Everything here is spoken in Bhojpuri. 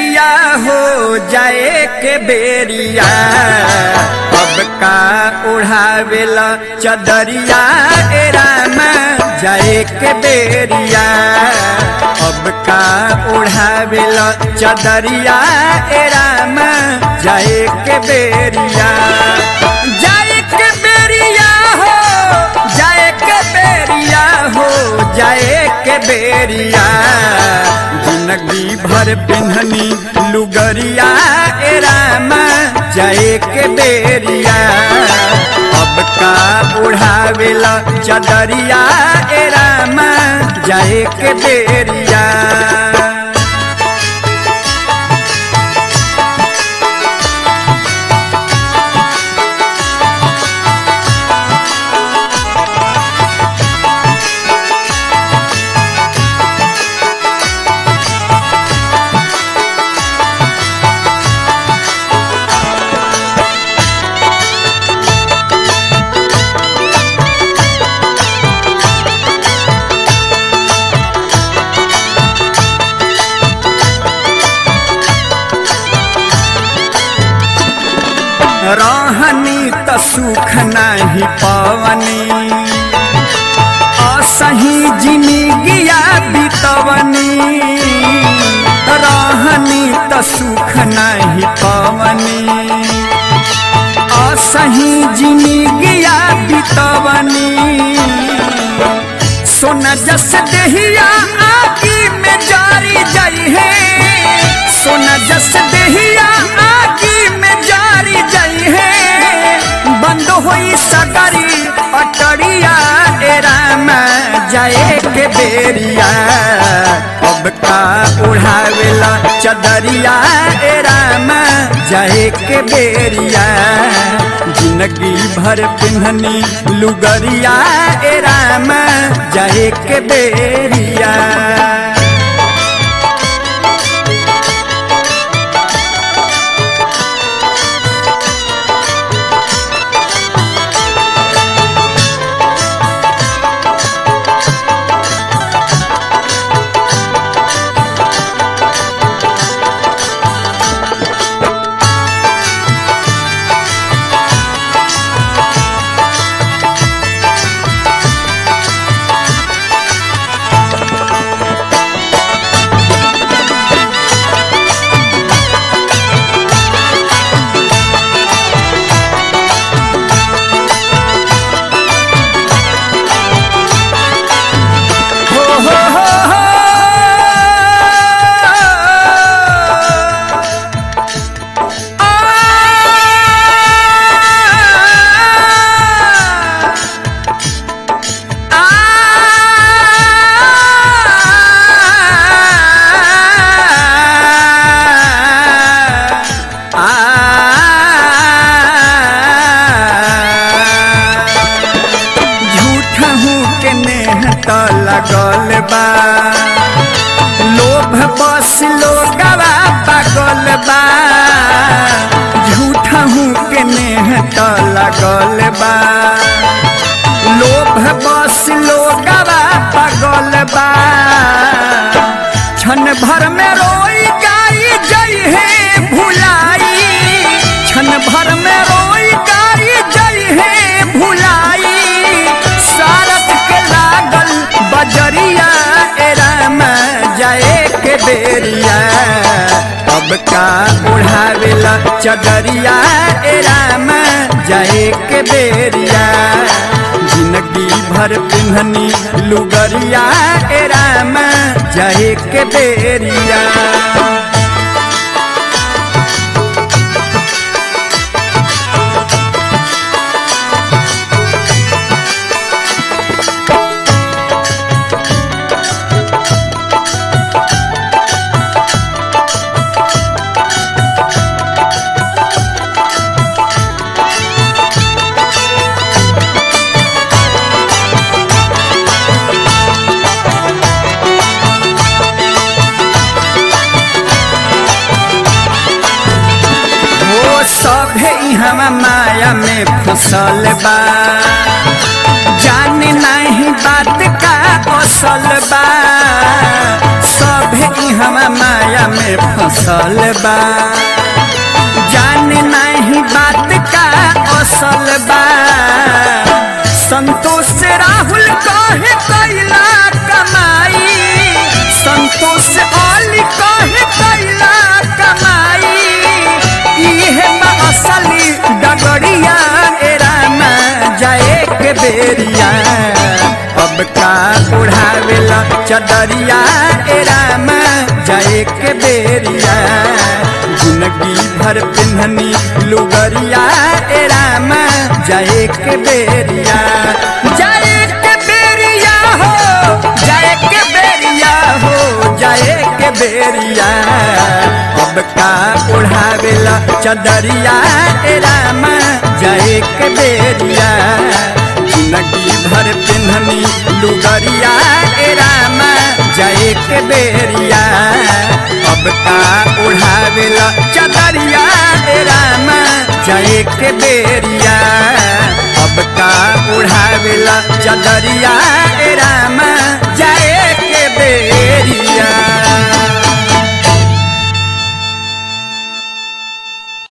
बेरिया हो जाए के बेरिया अब का उड़ावेला चदरिया ए राम जाए के बेरिया अब का उड़ावेला चदरिया ए राम जाए के बेरिया जाए के बेरिया हो जाए के बेरिया हो जाए के बेरिया जिंदगी भर पिन्हनी लुगरिया ए राम जाए के बेरिया अब का उड़ावेला चदरिया ए राम जाए के बेरिया रहनी त सुख नाही पवनी असही जिंदगिया बितवनी रहनी त सुख नाही पवनी असही जिंदगिया बितवनी सोना जस देहिया आगी में जारी जाई है सोना जस देहिया आगी में जारी जाई है बंद होई सगरी अटरिया ए राम जाए के बेरिया अब का उड़ावेला चदरिया ए राम जाए के बेरिया जिंदगी भर पिन्हनी लुगरिया ए राम जाए के बेरिया हो हो हो हो आ झूठ हूँ के नेह त लगल बा लोभ बस लोगवा पागल बा झूठ हूँ के नेह त लगल बा लोभ बस लोगवा पागल बा क्षण भर में रोई गाई जई है भुलाई क्षण भर में रोई गाई जई है भुलाई सारत के लागल बजरिया ए राम जाए के बेरिया अब का उड़ावेला चदरिया ए राम जाए के बेरिया जिंदगी भर पिन्हनी लुगरिया ए राम जाए के बेरिया हम माया में फसल बा जाने नहीं बात का असल बा सभे मुहवा माया में फसल बा जान नहीं बात का असल बा संतोष राहुल कहे कैला कमाई संतोष अली कहे कैला कमाई इहे बा असली डगरिया ए रामा जाए के बेरिया अब का उड़ावेला चदरिया ए रामा जाए के बेरिया जिंदगी भर पिन्हनी लुगरिया ए रामा जाए के बेरिया जाए के बेरिया हो जाए के बेरिया हो जाए के बेरिया अब का उड़ावेला चदरिया ए रामा जाए के बेरिया जिंदगी भर पिन्हनी लुगरिया ए रामा जाए के बेरिया अब का उड़ावेला चदरिया ए रामा जाए के बेरिया अब का उड़ावेला चदरिया ए रामा जाए के बेरिया